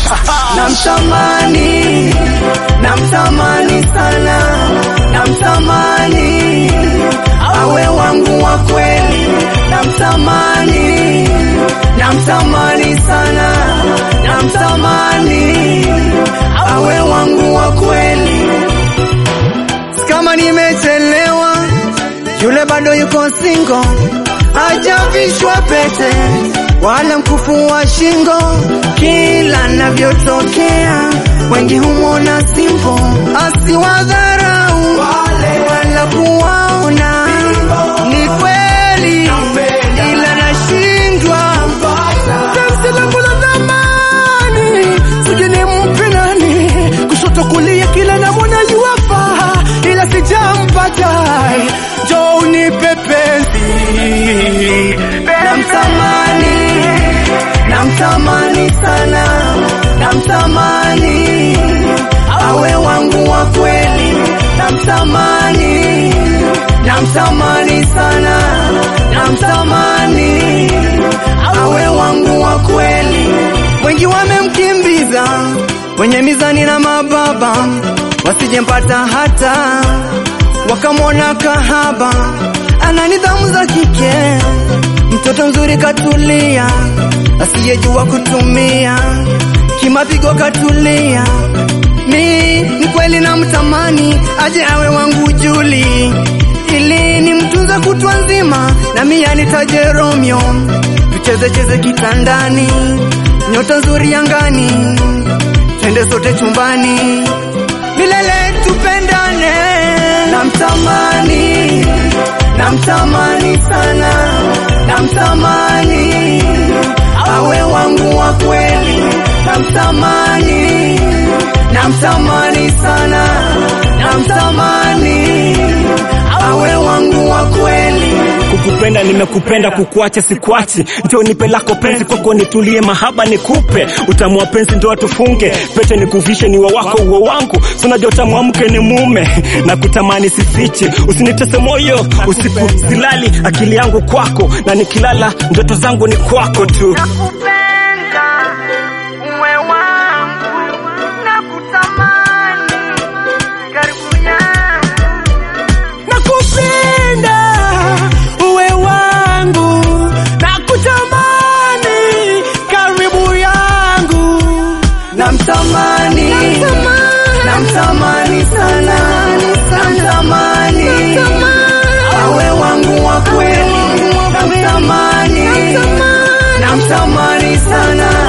namtamani, namtamani sana, namtamani awe wangu wa kweli, namtamani, namtamani sana, namtamani awe wangu wa kweli. Kama nimechelewa, yule bado yuko single, hajavishwa pete wala mkufu wa shingo. Kila navyotokea, wengi humwona simple, asiwadharau wala kuwaona ni kweli, ila nashindwa Penzi langu la zamani, sijui nimpe nani, kushoto kulia, kila namwona yuwafaa, ila sijampata. Njoo unipe penzi namtamani, namtamani sana, namtamani awe wangu wa kweli, namtamani, namtamani sana, namtamani awe wangu wa kweli. Wengi wamemkimbiza wenye mizani na mababa, wasijempata hata wakamwona kahaba, ana nidhamu za kike, mtoto mzuri katulia, asiyejua kutumia kimapigo katulia. Mi ni kweli namtamani aje awe wangu Juli, ili ni mtunza kutwa nzima, na mia nitaje Romeo, tucheze cheze kitandani, nyota nzuri angani, twende sote chumbani milele tupendane. Namtamani, namtamani sana, namtamani awe wangu wa kweli, namtamani, namtamani sana, namtamani awe wangu wa kweli. Kukupenda nimekupenda, kukuacha sikwachi. Njoo nipe lako penzi, kwako nitulie, mahaba nikupe. Utamu wa penzi ndo atufunge, pete nikuvishe, ni wa wako uwe wangu. Si unajua utamu wa mke ni mume, na kutamani sifiche. Usinitese moyo usiku silali, akili yangu kwako, na nikilala ndoto zangu ni kwako tu. Nakupenda uwe wangu, nakutamani karibu yangu. nakupenda uwe wangu na kutamani karibu yangu Namtamani, namtamani sana, namtamani awe wangu wa kweli, namtamani, namtamani sana,